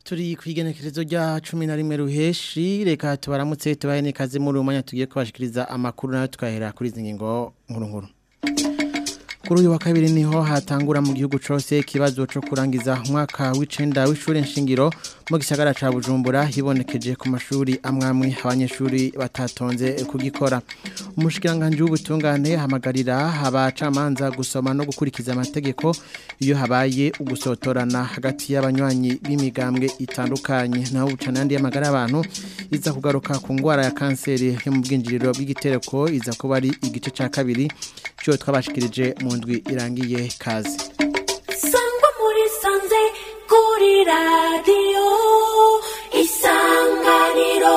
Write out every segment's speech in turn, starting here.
turi kwigenekerezo rya cumi na rimwe ruheshi reka tubaramutse tubahe n'ikaze muri uyu mwanya tugiye kubashikiriza amakuru nayo tukahera kuri izi ngingo nkuru nkuru kuri uyu wa kabiri niho hatangura mu gihugu cyose ikibazo cyo kurangiza umwaka w'icenda w'ishuri nshingiro mu gisagara ca Bujumbura hibonekeje ku mashuri amwamwe abanyeshuri batatonze kugikora umushikiranganje w'ubutungane hamagarira abacamanza gusoma no gukurikiza amategeko iyo habaye ugusotorana hagati y'abanywanyi b'imigambwe itandukanye naho bucana yandi y'amagara y'abantu iza kugaruka ku ngwara ya kanseri yo mu bwinjiriro bw'igitereko iza kuba ari igice ca kabiri cyo twabashikirije mu ndwi irangiye kazi sangwa muri sanze kuri radiyo isanganiro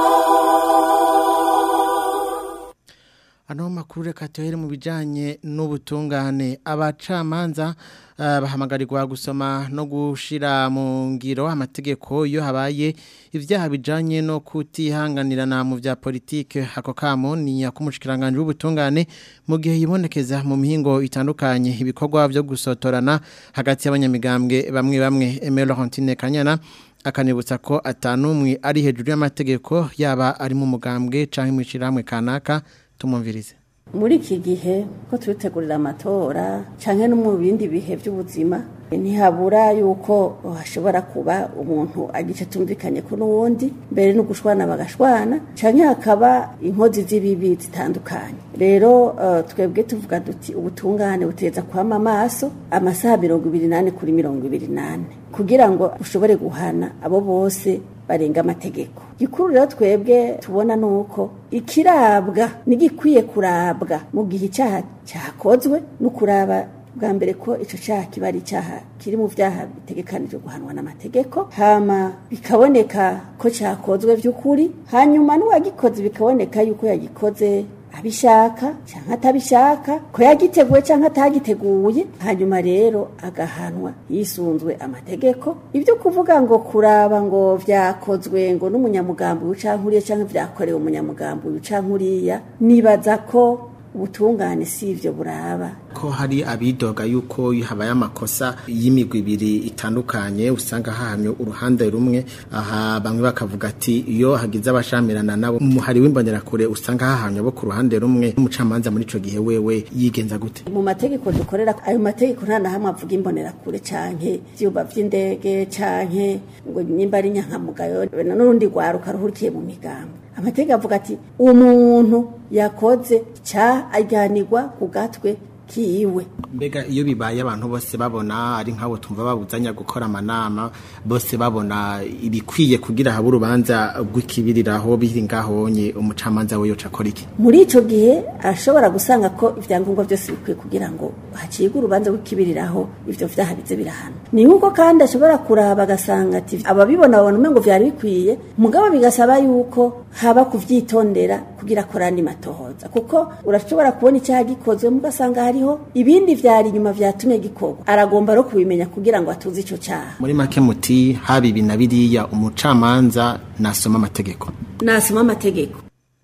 ano makuru reka tuhere mu bijanye n'ubutungane abacamanza uh, bahamagarirwa gusoma no gushira mu ngiro amategeko iyo habaye ivyaha bijanye no kutihanganirana mu vya politike ako kamo ni yakumushikiranganje w'ubutungane mu gihe yibonekeza mu mihingo itandukanye ibikorwa byo gusotorana hagati y'abanyamigambwe bamwe bamwe Emile Laurentine Kanyana akanibutsa ko atanumwe ari hejuru y'amategeko yaba ari mu mugambwe canke mu ciramwe kanaka tumumvirize muri iki gihe ko turitegurira amatora cyangwa no mu bindi bihe by'ubuzima ntihabura yuko hashobora kuba umuntu agice tumvikanye ko n'uwundi mbere no gushwana bagashwana cyangwa hakaba inkozi z'ibibi zitandukanye rero twebwe tuvuga duti ubutungane buteza kwama amaso amasaha mirongo ibiri n'ane kuri mirongo ibiri n'ane kugira ngo ushobore guhana abo bose barenga amategeko gikuru rero twebwe tubona nuko ikirabwa nigikwiye kurabwa mu gihe icyaha cyakozwe no kuraba bwa mbere ko icyo cyaha kiba ari icyaha kiri mu byaha bitegekanijwe guhanwa n'amategeko hama bikaboneka ko cyakozwe by'ukuri hanyuma n'uwagikoze bikaboneka yuko yagikoze abishaka cyangwa atabishaka ko yagiteguye cyangwa atagiteguye hanyuma rero agahanwa yisunzwe amategeko ibyo kuvuga ngo kuraba ngo byakozwe ngo n'umunyamugambi w'icankuriya cyangwa byakorewe umunyamugambi w'icankuriya nibaza ko ubutungane si ibyo buraba ko hari abidoga yuko habaye amakosa y'imigwi ibiri itandukanye usanga hahamye uruhande rumwe aha bamwe bakavuga ati iyo hagize abashamirana nabo umuhari w'imbonerakure usanga hahamye abo ku ruhande rumwe n'umucamanza muri ico gihe wewe yigenza gute mu mategeko dukorera ayo mategeko nta na hamwe avuga imbonerakure canke ivyumba vy'indege canke ngo nimba ari nyankamugayo n'urundi rwaruka ruhurikiye mu migambo amategeko avuga ati umuntu yakoze cya ajyanirwa ku gatwe kiwe mbega iyo bibaye abantu bose babona ari nk'abo tumva babuzanya gukora amanama bose babona ibikwiye kugira habe urubanza rw'ikibiriraho biri ngahonye umucamanza we yoca akora iki muri icyo gihe ashobora gusanga ko ibyangombwa byose bikwiye kugira ngo hacibwe urubanza rw'ikibiriraho ibyo vyaha bize birahana ni nk'uko kandi ashobora kuraba agasanga ati ababibona babona umengo vyari bikwiye mugabo bigasaba yuko haba kuvyitondera kugira korani matohoza kuko urashobora kubona icyaha gikozwe mugasanga hariho ibindi vyari inyuma vyatumye gikorwa aragomba ro kubimenya kugira ngo atuze ico cyaha muri make muti haba ibi na biriya umucamanza nasoma amategeko nasoma amategeko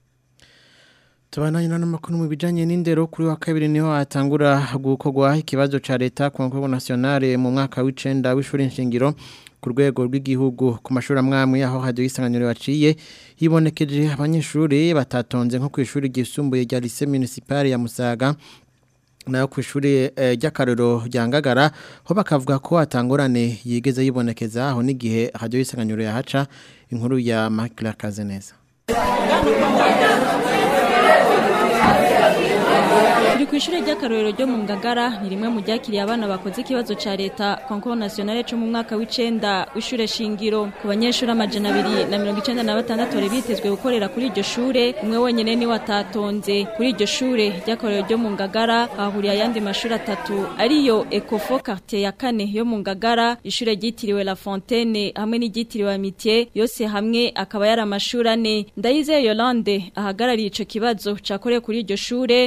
Tubananye n'amakuru mu bijanye n'indero kuri wa kabiri niho atangura gukorwa ikibazo ca leta ku nkongo nationale mu mwaka w'icenda w'ishuri nshingiro ku rwego rw'igihugu ku mashuri amwamwe aho hadiyo isanganiro yaciye hibonekeje abanyeshuri batatonze nko ku ishuri ryisumbuye rya lycée municipal ya Musaga nayo ku ishuri ry'akarero rya Ngagara ho bakavuga ko atangorane yigeze yibonekeza aho n'igihe hadiyo isanganiro yahaca inkuru ya Makila Kazeneza turi ku ishuri ry'akarorero ryo mu ngagara ni rimwe mu ryakiriye abana bakoze ikibazo cya leta konko nationale cyo mu mwaka w'icenda w'ishure shingiro ku banyeshuri amajana abiri na mirongo icenda na batandatu bari bitezwe gukorera kuri iryo shure umwe wenyene niwe atatonze kuri iryo shure ry'akarorero ryo mu ngagara hahuriye ayandi mashuri atatu ariyo ecofo quartier ya kane yo mu ngagara ishure ryitiriwe la fontaine hamwe n'iryitiriwe amitié yose hamwe akaba yari amashuri ane ndayizeye yolande ahagarariye ico kibazo cakorewe kuri iryo shure yatumye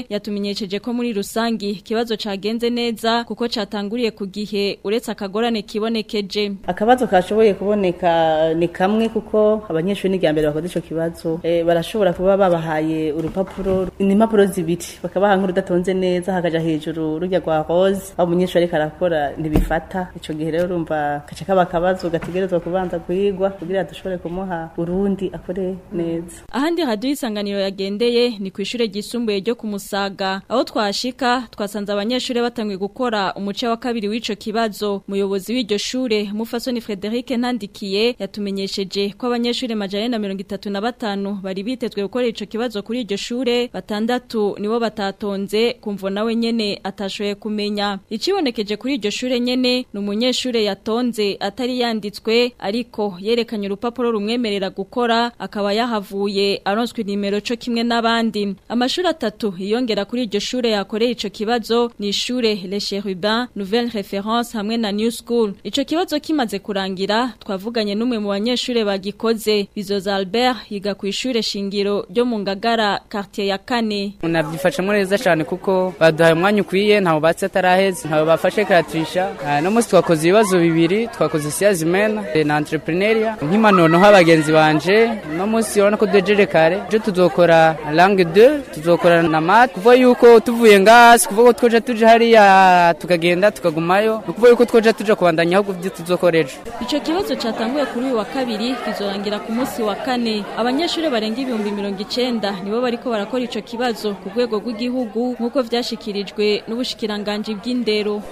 yamenyesheje ko muri rusangi ikibazo cagenze neza kuko catanguriye ku gihe uretse akagorane kibonekeje akabazo kashoboye kuboneka ni kamwe kuko abanyeshuri n'irya mbere bakoze ico kibazo e, barashobora kuba babahaye urupapuro ni impapuro zibiri bakabaha nk'urudatonze neza hakaja hejuru rujya rwa rose aho umunyeshuri ariko arakora ntibifata ico gihe rero urumva kaca kaba akabazo gategerezwa kubanza guhigwa kugira dushobore kumuha urundi akore neza ahandi radio isanganiro yagendeye ni ku ishure ryisumbuye ryo ku Musaga aho twashika twasanze abanyeshuri batangiye gukora umuce wa kabiri w'ico kibazo muyobozi w'iryo shure Mufasoni Frederic Ntandikiye yatumenyesheje ko abanyeshuri majana na mirongo itatu na batanu bari bitezwe gukora ico kibazo kuri iryo shure batandatu nibo batatonze kumvo nawe nyene atashoboye kumenya icibonekeje kuri iryo shure nyene ni umunyeshure yatonze atari yanditswe ariko yerekanye urupapuro rumwemerera gukora akaba yahavuye aronswe nimero co kimwe n'abandi amashuri atatu yiyongera kuri iryo shure yakoreye ico kibazo ni ishure Le Cherubin Nouvelle Référence hamwe na New School ico kibazo kimaze kurangira twavuganye n'umwe mu banyeshure bagikoze Bizoza Albert yiga ku ishure shingiro ryo mu Ngagara quartier ya kane nabyifashemo neza cyane kuko baduhaye umwanya ukwiye ntawe batse ataraheze ntawe bafashe karaturisha no munsi twakoze ibibazo bibiri twakoze siyazimena na entrepreneuria nk'imanono abagenzi banje no munsi urabona ko duhejeje kare ejo tuzokora langue 2 tuzokora na mat kuvuga yuko tuvuye ngasi kuvuga ko twoja tuje hariya tukagenda tukagumayo ni kuvuga yuko twoja tuja kubandanya ahubwo ibyo tuzokora ejo ico kibazo catanguye kuri uyu wa kabiri kizorangira ku munsi wa kane abanyeshuri barenga ibihumbi mirongo icenda nibo bariko barakora ico kibazo ku rwego rw'igihugu nk'uko vyashikirijwe n'ubushikiranganji bw'indero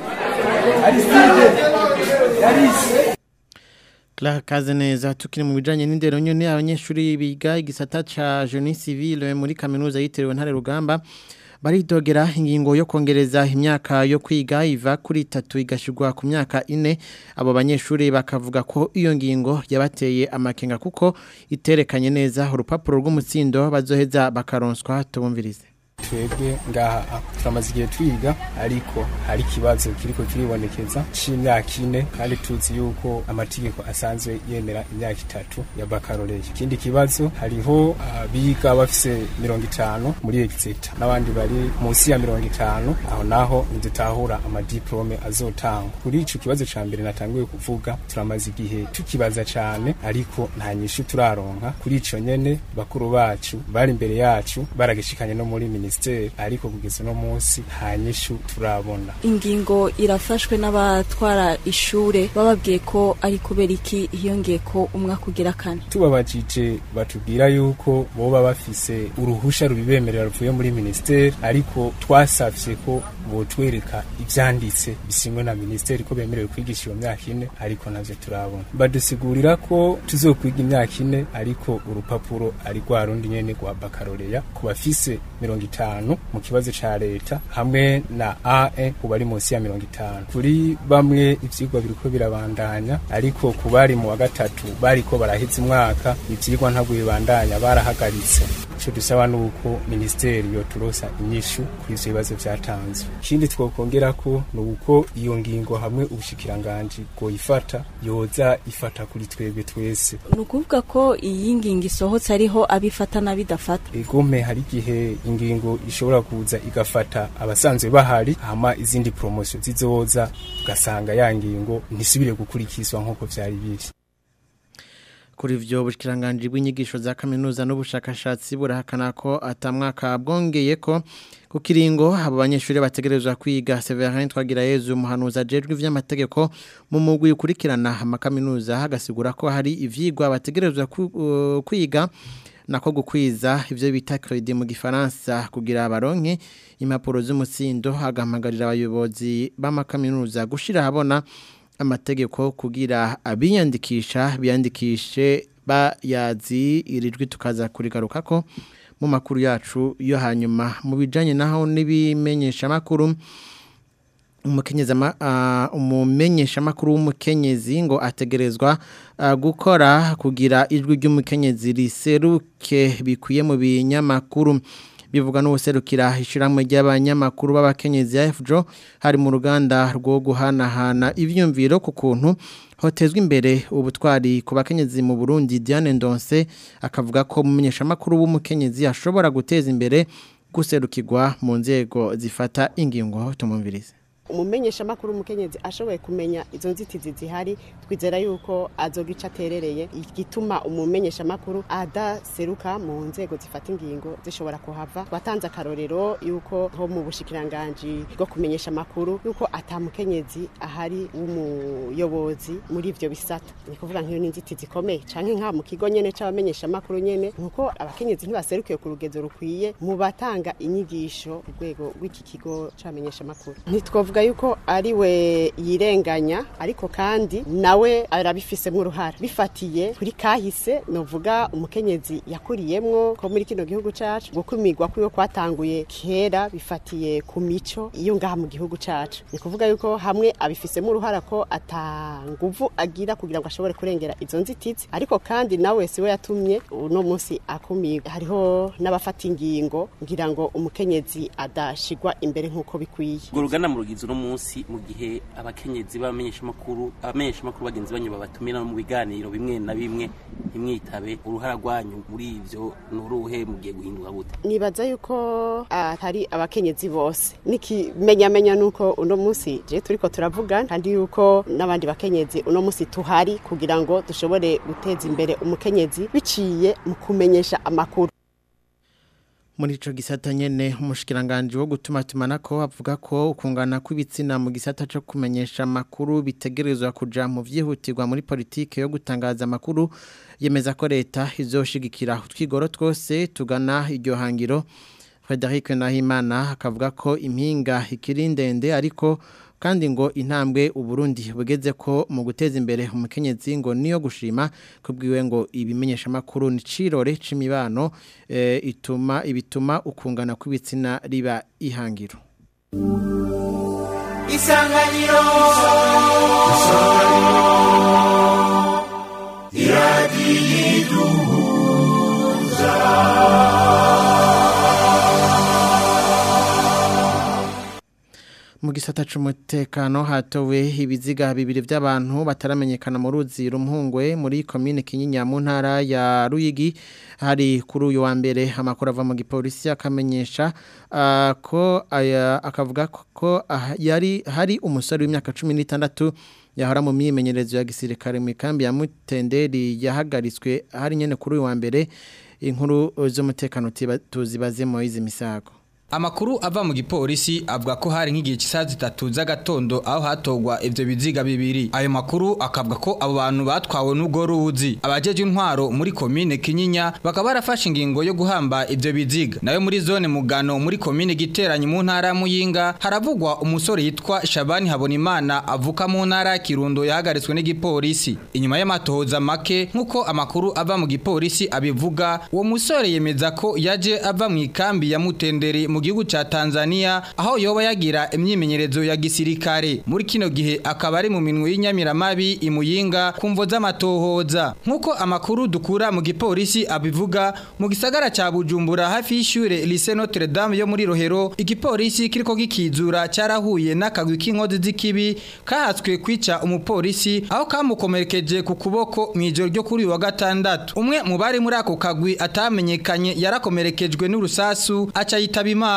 Clara Kazeneza tukiri mu bijanye n'indero nyene abanyeshuri biga igisata ca Jeune Civile muri kaminuza yitiriwe Ntare Rugamba baridogera ingingo yo kongereza imyaka yo kwiga iva kuri itatu igashirwa ku myaka ine abo banyeshuri bakavuga ko iyo ngingo yabateye amakenga kuko iterekanye neza urupapuro rw'umutsindo bazoheza bakaronswa tubumvirize twebwe ngaha turamaze igihe twiga ariko hari ikibazo kiriko kiribonekeza c'imyaka ine kandi tuzi yuko amategeko asanzwe yemera imyaka itatu ya bakaroreye ikindi kibazo hariho abiga bafise mirongo itanu muri exeta n'abandi bari munsi ya mirongo itanu aho naho ntidutahura amadiplome azotangwa kuri ico kibazo ca mbere natanguye kuvuga turamaze igihe tukibaza cane ariko nta nyishu turaronka kuri ico nyene bakuru bacu bari imbere yacu baragishikanye no muri minisiteri ariko kugeza uno munsi nta nyishu turabona ingingo irafashwe n'abatwara ishure bababwiye ko ari kubera iki hiyongeye ko umwaka ugira kane tubabajije batubwira yuko boba bafise uruhusha rubibemerera ruvuye muri minisiteri ariko twasavye ko botwereka ivyanditse bisinywe na minisiteri ko bemerewe kwigisha iyo myaka ine ariko navyo turabona badusigurira ko tuzokwiga imyaka ine ariko urupapuro ari rwa rundi nyene rwa bakaroreya ku bafise mirongo itanu mu kibazo ca leta hamwe na AE ku bari munsi ya mirongo itanu kuri bamwe ivyigwa biriko birabandanya ariko ku bari mu wa gatatu bariko baraheza umwaka ivyigwa ntabwo bibandanya barahagaritse ico dusaba nuko minisiteri yoturosa inyishu kuri ivyo bibazo vyatanzwe ikindi twokongera ko ni uko iyo ngingo hamwe ubushikiranganji bwoyifata yoza ifata kuri twebwe twese ni ukuvuga ko iyi ngingo isohotse ariho abifata n'abidafata egome hari igihe ingingo ishobora kuza igafata abasanzwe bahari hama izindi promosiyo zizoza ugasanga ya ngingo ntisubire gukurikizwa nk'uko vyari biri kuri ivyo bushikiranganje bw'inyigisho za kaminuza n'ubushakashatsi burahakana ko atamwaka bwongeye ko ku kiringo abo banyeshuri bategerezwa kwiga Severin twagira Yezu umuhanuza ajejwe ivy'amategeko mu mugwi ukurikirana amakaminuza hagasigura ko hari ivyigwa bategerezwa kwiga nako gukwiza ivyo bita credit mu gifaransa kugira abaronke impapuro z'umutsindo hagamagarira abayobozi b'amakaminuza gushira habona amategeko kugira abiyandikisha biyandikishe bayazi irijwi tukaza kurigaruka ko mu makuru yacu yo hanyuma mu bijanye naho n'ibimenyesha makuru umukenyezi umumenyesha makuru w'umukenyezi ngo ategerezwa gukora kugira ijwi ry'umukenyezi riseruke bikwiye mu binyamakuru bivuga n'ubuserukira ishiramwe ry'abanyamakuru b'abakenyezi ya FJO hari mu ruganda rwo guhanahana ivyumviro ku kuntu hotezwa imbere ubutwari ku bakenyezi mu Burundi Diane Ndonse akavuga ko mumenyesha makuru w'umukenyezi ashobora guteza imbere guserukirwa mu nzego zifata ingingo tumumvirize umumenyesha makuru umukenyezi ashoboye kumenya izo nzitizi zihari twizera yuko azogica aterereye igituma umumenyesha makuru adaseruka mu nzego zifata ingingo zishobora kuhava twatanze akarorero yuko ho mu bushikiranganje bwo kumenyesha makuru yuko atamukenyezi ahari w'umuyobozi muri ivyo bisata ni kuvuga nk'iyo n'inzitizi zikomeye canke nka mu kigo nyene c'abamenyesha makuru nyene nuko abakenyezi ntibaserukiye ku rugezo rukwiye mu batanga inyigisho ku rwego rw'iki kigo c'abamenyesha makuru ntitwovuga yuko ari we yirenganya ariko kandi nawe arabifisemo uruhara bifatiye kuri kahise novuga umukenyezi yakuriyemwo ko muri kino gihugu cacu gukumirwa kwiwe kwatanguye kera bifatiye ku mico iyo ngaha mu gihugu cacu ni kuvuga yuko hamwe abifisemo uruhara ko atanguvu agira kugira ngo ashobore kurengera izo nzitizi ariko kandi nawe siwe yatumye uno munsi akumirwa hariho n'abafata ingingo ngira ngo umukenyezi adashigwa imbere nk'uko bikwiye urwo rugana mu rugize uno munsi mu gihe abakenyezi b'abamenyeshamakuru abamenyeshamakuru bagenzi banyu babatumira mu biganiro bimwe na bimwe ntimwitabe uruhara rwanyu muri ivyo ni uruhe mugiye guhinduka gute nibaza yuko atari abakenyezi bose nikimenyamenya nuko uno munsi je turiko turavugana kandi yuko n'abandi bakenyezi uno munsi tuhari kugira ngo dushobore guteza imbere umukenyezi biciye mu kumenyesha amakuru muri ico gisata nyene umushikiranganje wo gutuma tumanako avuga ko ukungana kw'ibitsina mu gisata cyo kumenyesha amakuru bitegerezwa kuja mu vyihutirwa muri politike yo gutangaza amakuru yemeza ko leta izoshigikira utwigoro twose tugana iryo hangiro Frederic Nahimana akavuga ko impinga ikiri ndende ariko kandi ngo intambwe uburundi bugeze ko mu guteza imbere umukenyezi ngo niyo gushima kubwiwe ngo ibimenyesha makuru ni cirore c'imibano e, ituma ibituma ukungana kw'ibitsina riba ihangiro Isanganiro Isanganiro mu gisata c'umutekano hatowe ibiziga bibiri by'abantu bataramenyekana mu ruzi rumhungwe muri commune Kinyinya mu ntara ya Ruyigi hari kuri uyu wa mbere amakuru ava mu gipolisi akamenyesha uh, ko aya akavuga ko uh, yari hari umusore w'imyaka 16 yahora mu myimenyerezo ya gisirikare mu kambi ya Mutenderi yahagaritswe hari nyene kuri uyu wa mbere inkuru z'umutekano tuzibaze Moize Misago Amakuru ava mu gipolisi avuga ko hari nk'igihe cy'isaha zitatu z'agatondo aho hatogwa ivyo biziga bibiri. Ayo makuru akavuga ko abo bantu batwawe n'ubwo ruzi. Abajeje intwaro muri komine Kinyinya bakaba barafashe ingingo yo guhamba ivyo biziga. Nayo muri zone Mugano muri komine Giteranyi mu ntara Muyinga haravugwa umusore yitwa Shabani Habonimana avuka mu ntara Kirundo yahagaritswe n'igipolisi. Inyuma y'amatohoza make nkuko amakuru ava mu gipolisi abivuga, uwo musore yemeza ko yaje ava mu ikambi ya Mutenderi mu gihugu ca Tanzania aho yoba yagira imyimenyerezo ya gisirikare muri kino gihe akaba ari mu minwe y'inyamiramabi imuyinga kumvo z'amatohoza nkuko amakuru dukura mu gipolisi abivuga mu gisagara ca Bujumbura hafi y'ishure Lycée Notre Dame yo muri Rohero igipolisi kiriko gikizura cyarahuye n'akagwi k'inkozi z'ikibi kahatswe kwica umupolisi aho kamukomerekeje ku kuboko mu ijoro ryo kuri wa gatandatu umwe mu bari muri ako kagwi atamenyekanye yarakomerekejwe n'urusasu aca yitaba imana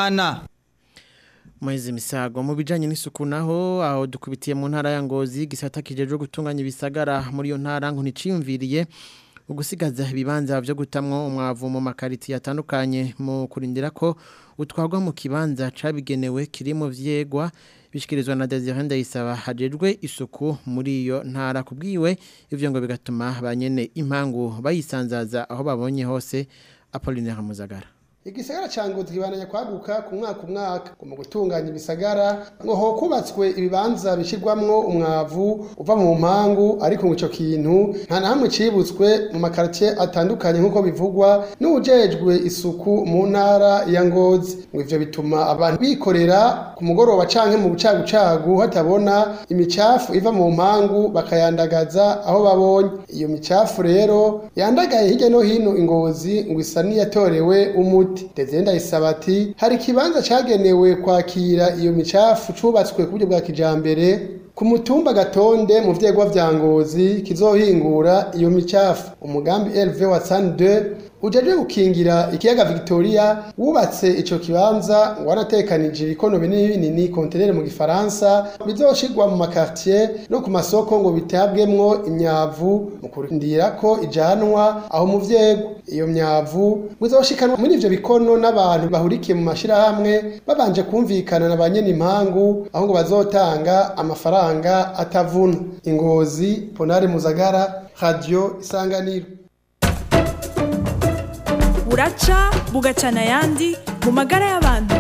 Mwezi misago mu bijanye n'isuku naho aho dukubitiye mu ntara ya Ngozi gisata kijeje gutunganya ibisagara muri yo ntara ngo niciyumviriye ugusigaza ibibanza byo gutamwo umwavu mu makariti yatandukanye mu kurindira ko utwagwa mu kibanza cabigenewe kiri mu vyegwa bishikirizwa na Desire Ndayisaba hajejwe isuku muri iyo ntara kubwiwe ivyo ngo bigatuma banyene impangu bayisanzaza aho babonye hose Apollinaire Muzagara igisagara ca ngozi kibananya kwaguka ku mwaka umwaka ngo mu gutunganya ibisagara ngo ho kubatswe ibibanza bishirwamwo umwavu uva mu mpangu ariko ngo ico kintu nta na hamwe cibutswe mu makartie atandukanye nk'uko bivugwa n'ujejwe isuku mu ntara ya ngozi ngo ivyo bituma abantu bikorera ku mugoroba canke mu bucagucagu hatabona imicafu iva mu mpangu bakayandagaza aho babonye iyo micafu rero yandagaye hirya no hino ingozi ngo isa niyatorewe umuti Dezenda isabati hari kibanza cagenewe kwakira iyo micafu cubatswe ku buryo bwa kijambere ku mutumba gatonde mu vyegwa vya ngozi kizohingura iyo micafu umugambi LV wa San 2 ujeje gukingira ikiyaga Victoria wubatse ico kibanza wanatekanije ibikono binini binini kontenere mu gifaransa bizoshirwa mu makartier no ku masoko ngo bitabwemwo imyavu mu kurindira ko ijanwa aho mu vyego iyo myavu muzoshikanwa muri ivyo bikono n'abantu bahurikiye mu mashirahamwe babanje kumvikana na banyene impangu aho ngo bazotanga amafaranga atavuna ingozi ponare muzagara radio isanganiro buraca bugacana ayandi mu magara y'abantu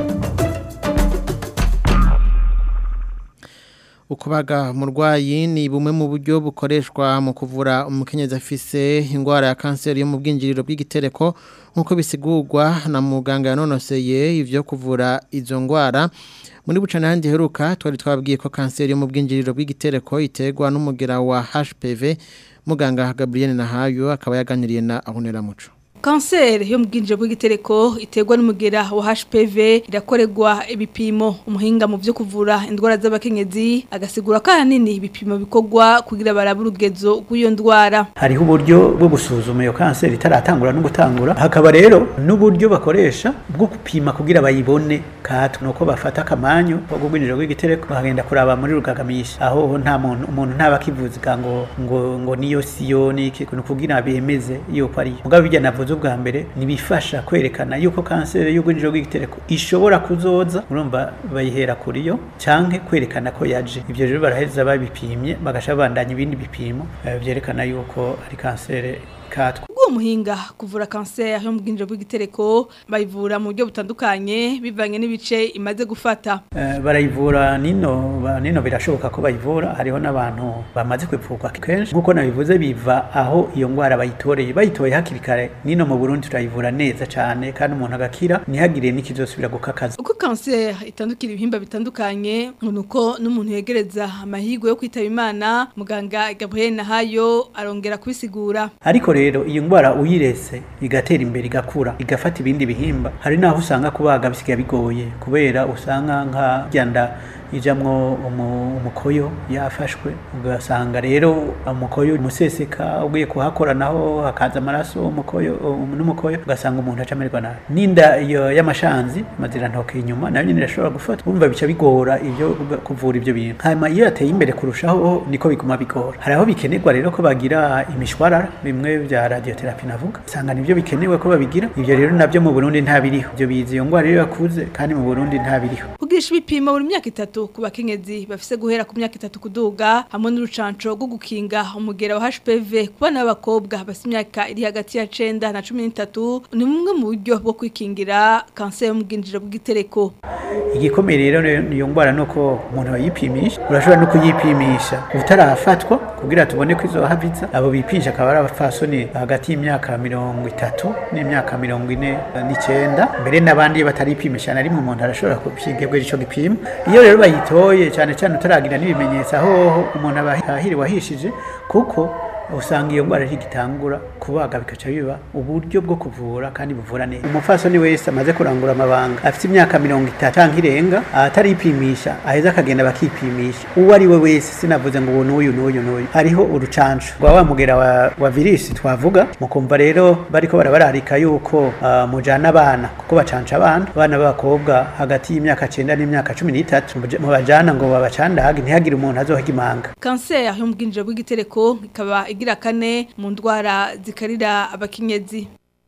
ukubaga umurwayi ni bumwe mu buryo bukoreshwa mu kuvura umukenyezi afise indwara ya kanseri yo mu bwinjiriro bw'igitereko nk'uko bisigurwa na muganga yanonoseye ivyo kuvura izo ndwara muri bucana handi heruka twari twabwiye ko kanseri yo mu bwinjiriro bw'igitereko iterwa n'umugera wa HPV muganga Gabriel Nahayo akaba yaganiriye na Ahunera Muco kanseri yo mu bwinjiro bw'igitereko iterwa n'umugera wa HPV irakorerwa ibipimo umuhinga mu byo kuvura indwara z'abakenyezi agasigura ko ahanini ibipimo bikorwa kugira barabe urugezo rw'iyo ndwara hariho uburyo bwo gusuzuma iyo kanseri itaratangura no gutangura hakaba rero n'uburyo bakoresha bwo gupima kugira bayibone kato nuko bafata akamanyu ko bw'injiro bw'igitereko bakagenda kuraba muri rugagamisha aho nta muntu umuntu ntaba akivuga ngo ngo ngo niyo siyo niki kugira bemeze yuko ari mugabo bijya navuze ubwa mbere nibifasha kwerekana yuko kanseri y'ubwinjiro bw'igitereko ishobora kuzoza urumva bayihera kuri yo canke kwerekana ko yaje ivyo rero baraheza babipimye bagasha bandanya ibindi bipimo byerekana yuko ari kanseri katwa ubwo muhinga kuvura kanseri yo mu bwinjiro bw'igitereko bayivura mu buryo butandukanye bivanye n'ibice imaze gufata uh, barayivura nino ba, nino birashoboka ko bayivura hariho n'abantu bamaze kwipfurwa kenshi nkuko nabivuze biva aho iyo ngwara bayitoreye bayitoye hakiri kare nino mu Burundi turayivura neza cyane kandi umuntu agakira ntihagire n'ikizosubira gukakaza uko kanseri itandukira ibihimba bitandukanye nuko n'umuntu yegereza amahirwe yo kwitaba imana muganga Gabriel Nahayo arongera kubisigura ariko rero iyo ngwara uyirese igatera imbere igakura igafata ibindi bihimba hari naho usanga kubaga bisigaye bigoye kubera usanga nka ryanda ijamwo umukoyo yafashwe ugasanga rero umukoyo umuseseka ugiye kuhakora naho hakaza amaraso umukoyo n'umukoyo ugasanga umuntu acamererwa nabi n'inda iyo y'amashanzi mazira ntoke inyuma nayo nyine irashobora gufata wumva bica bigora ibyo kuvura ibyo bintu hanyuma iyo yateye imbere kurushaho niko biguma bigora hari aho bikenerwa rero ko bagira imishwarara bimwe bya radiotherapy navuga usanga nibyo bikenewe ko babigira ibyo rero nabyo mu Burundi nta biriho ibyo bizi iyo ngwara rero yakuze kandi mu Burundi nta biriho kugisha ibipimo buri myaka itatu ku bakenyezi bafise guhera ku myaka itatu kuduga hamwe n'urucanco rwo gukinga umugera wa HPV ku bana b'abakobwa bafite imyaka iri hagati ya 9 na 13 ni bumwe mu buryo bwo kwikingira kanseri yo mu bwinjiro bw'igitereko igikomeye rero niyo ngwara nuko umuntu ayipimisha urashobora no kuyipimisha utarafatwa kugira tubone ko izo haviza abo bipisha akaba ari abafasoni hagati y'imyaka mirongo itatu n'imyaka mirongo ine n'icyenda mbere n'abandi bataripimisha na rimwe umuntu arashobora kubyigebwa ico gipimo iyo rero bayitoye cyane cyane utaragira n'ibimenyetso aho umuntu aba ahiriwe ahishije kuko usanga iyo ngwara igitangura kubaga bikaca biba uburyo bwo kuvura kandi buvura neza umufasoni wese amaze kurangura amabanga afite imyaka mirongo itatu canke irenga ataripimisha aheza akagenda bakipimisha uwo ari we wese sinavuze ngo ubu n'uyu n'uyu n'uyu hariho urucanco rwa wa mugera wa, wa virisi twavuga mukumva rero bariko barabararika yuko uh, mujana abana kuko bacanca abana abana b'abakobwa hagati y'imyaka cenda n'imyaka cumi n'itatu mubajana ngo babacandage ntihagire umuntu azohaga imanga kanseri yo mu bwinjiro bw'igitereko ikaba igira kane mu ndwara zikarira abakenyezi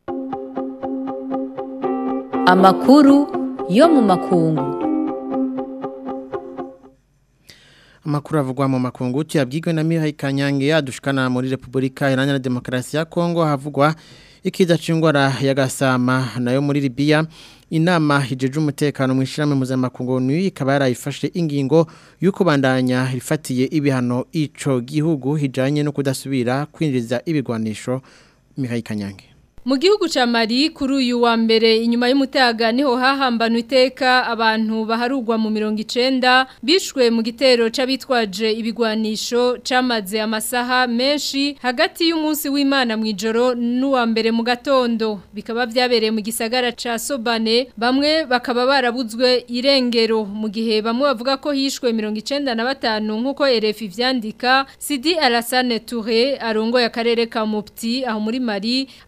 amakuru yo mu makungu amakuru avugwa mu makungu tuyabwirwe na Mihai Kanyange yadushikana muri Republika Iharanira Demokarasi ya Kongo havugwa ikiza c'ingwara ya gasama nayo muri Libya inama hijeje umutekano mu ishyirahamwe mpuzamakungu ni ikaba yarayifashe ingingo y'uko bandanya rifatiye ibihano ico gihugu hijanye no kudasubira kwinjiza ibigwanisho Mihai Kanyange Mu gihugu ca Mali kuri uyu wa mbere inyuma y'umutaga niho hahambana iteka abantu baharugwa mu 90 bishwe mu gitero c'abitwaje ibigwanisho camaze amasaha menshi hagati y'umunsi w'Imana mu ijoro n'uwa mbere mu gatondo bikaba vyabereye mu gisagara ca Sobane bamwe bakaba barabuzwe irengero mu gihe bamwe bavuga ko hishwe 95 nkuko RFI vyandika Sidi Alassane Touré arongoye akarere ka Mopti aho muri Mali avuga ko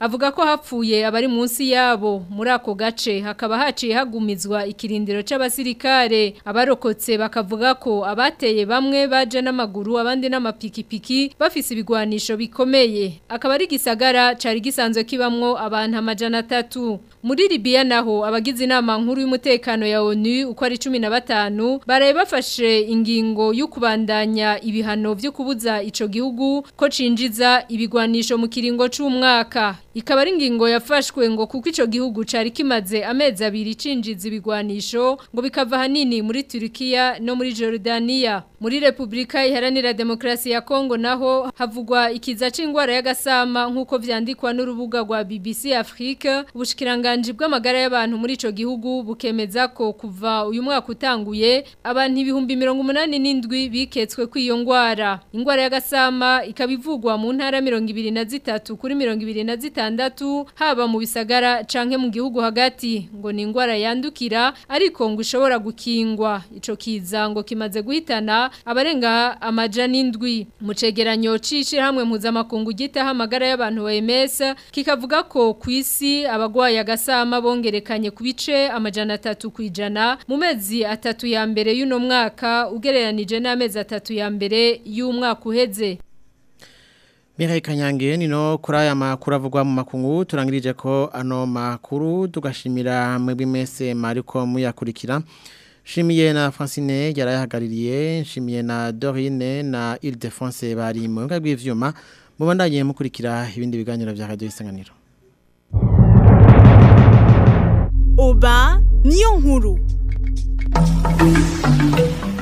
hapfuye abari munsi yabo muri ako gace hakaba haciye hagumizwa ikirindiro c'abasirikare abarokotse bakavuga ko abateye bamwe baje n'amaguru abandi n'amapikipiki bafise ibigwanisho bikomeye akaba ari gisagara cari gisanzwe kibamwo abantu amajana atatu muri Libya naho abagize inama nkuru y'umutekano ya ONU uko ari 15 baraye bafashe ingingo yo kubandanya ibihano byo kubuza ico gihugu ko cinjiza ibigwanisho mu kiringo c'umwaka ikaba ari ingingo yafashwe ngo kuko ico gihugu cari kimaze amezi abiri cinjiza ibigwanisho ngo bikava hanini muri Turkiya no muri Jordania muri Republika iharanira demokrasi ya Kongo naho havugwa ikiza c'ingwara y'agasama nkuko vyandikwa n'urubuga rwa BBC Afrique ubushikiranganje bw'amagara y'abantu muri ico gihugu bukemeza ko kuva uyu mwaka utanguye abantu ibihumbi 187 biketswe kw'iyo ngwara ingwara y'agasama ikabivugwa mu ntara 23 kuri 26 haba mu bisagara canke mu gihugu hagati ngo ni ingwara yandukira ariko ngo ishobora gukingwa ico kiza ngo kimaze guhitana abarenga amajana indwi mu cegeranyo c'ishirahamwe mpuzamakungu gitaha amagara y'abantu OMS kikavuga ko ku isi abagwaye agasama bongerekanye ku bice amajana atatu kwijana mu mezi atatu ya mbere y'uno mwaka ugereranije n'amezi atatu ya mbere y'umwaka uheze Mirai Kanyange nino kuri aya makuru avugwa mu makungu turangirije ko ano makuru tugashimira mwebwe mwese mariko muyakurikira Shimiye na Francine yarayahagaririye shimiye na Dorine na Ile-de-France bari mu nga bw'ivyuma mubandanye mukurikira ibindi biganiro vya Radio Isanganiro Oba niyo nkuru